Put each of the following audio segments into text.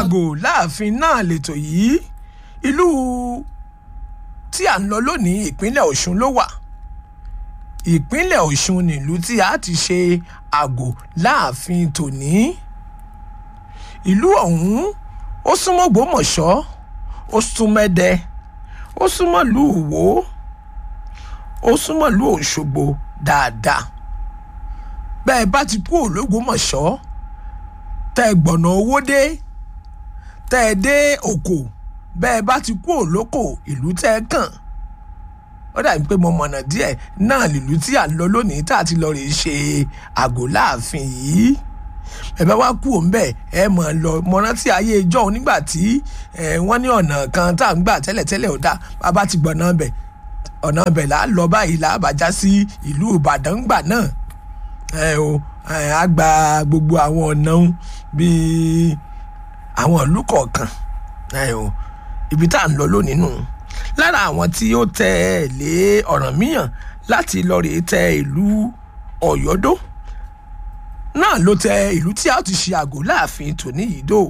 àgò láàfin náà lètò yìí ìlú tí à ń lọ lónìí ìpínlẹ̀ ọ̀ṣun ló wà ìpínlẹ̀ ọ̀ṣun nílùú tí a ti ṣe àgò láàfin tòní ìlú ọ̀hún ó súnmọ́ gbòmọ̀ṣọ́ ó súnmọ́ ẹdẹ ó súnmọ́ ìlú ìwó ó súnmọ́ ìlú òṣogbo dáadáa bẹ́ẹ̀ bá ti kú òlógbòmọ̀ṣọ́ tẹ́ ẹ gbọ̀nà owó dé tẹ́ ẹ dé òkò bẹ́ẹ̀ bá ti kú òlókò ìlú tẹ́ ẹ kàn ó dàbí pé mo mọ̀nà díẹ̀ náà lìlú tí à ń lọ lónìí tá a ti lọ rè ṣe àgò láàfin yìí ẹ bá wá kú òun bẹ́ẹ̀ ẹ mọ̀ ọ́ lọ mọ rántí ayé ìjọ́ òun nígbà tí wọ́n ní ọ̀nà kan tá à ń gbà tẹ́lẹ̀tẹ́lẹ̀ ò dá bàbá ti gbọ̀nà bẹ̀ ọ̀nà bẹ̀ là á lọ báyìí là á bàjá sí ìlú ìbàdàn gbà náà ẹ o a gba gbogbo àwọn ọ̀nà bíi àwọn ìlú kọ̀ọ̀kan ẹ o ibi tá à ń lọ lónìí nù lára àwọn tí ó tẹ̀lé Ọ̀rànmíyàn láti lọ rèé tẹ ìlú Ọ̀yọ́dó náà ló tẹ ìlú tí a ti ṣe àgò láàfin tòní yìí dò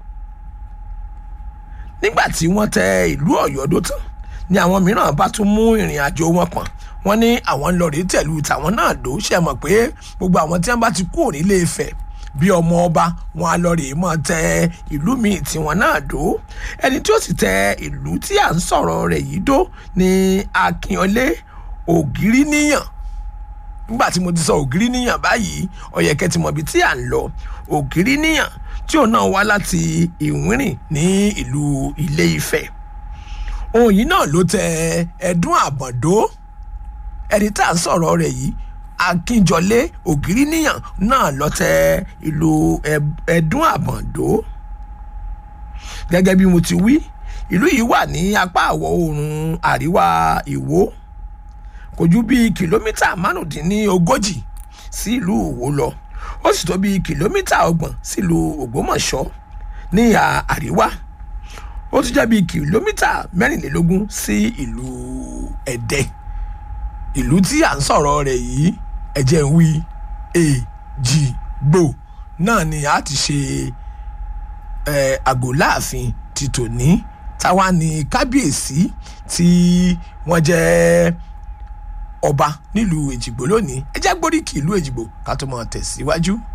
nígbà tí wọ́n tẹ ìlú Ọ̀yọ́dó tán ni àwọn mìíràn bá tún mú ìrìn àjò wọn pọ̀n wọ́n ní àwọn ń lọ rèé tẹ̀lú tàwọn náà dò ṣe mọ̀ pé gbogbo àwọn tí wọ́n bá ti kú òní lè fẹ̀ bí ọmọ ọba wọn á lọ rèé mọ́ tẹ ìlú míì tí wọ́n náà dò ẹni tí ó sì tẹ ìlú tí à ń sọ̀rọ̀ rẹ̀ yìí dò ní Akínọlé Ògìrìníyàn nígbà tí mo ti sọ Ògìrìníyàn báyìí ó yẹ kẹ́ ti mọ̀ ibi tí à ń lọ Ògìrìníyàn tí òun náà wá láti Ìwírìn ní ìlú Ilé Ifẹ̀ òun yìí náà ló tẹ Ẹ̀dún Àbọ̀dó ẹni tá à ń sọ̀rọ̀ rẹ̀ yìí akínjọlé ògìrìníyàn náà lọ tẹ ìlú ẹ̀dún àbọ̀ǹdó gẹ́gẹ́ bí mo ti wí ìlú yìí wà ní apá àwọ̀ oòrùn àríwá ìwó kò ju bíi kìlómítà márùndínlógójì sí ìlú ìwó lọ ó sì tó bíi kìlómítà ọgbọ̀n sílùú ògbómọ̀ṣọ́ ní ìhà àríwá ó tún jẹ́ bíi kìlómítà mẹ́rìnlélógún sí ìlú ẹ̀dẹ ìlú tí à ń sọ̀rọ̀ rẹ̀ yìí ẹ̀jẹ̀ ń wí èjì gbò náà ni a ti ṣe àgò láàfin ti tòní táwa ní kábíyèsí tí wọ́n jẹ́ ọba nílùú èjìgbò lónìí ẹ jẹ́ gbóríkì ìlú èjìgbò ká tó máa tẹ̀síwájú.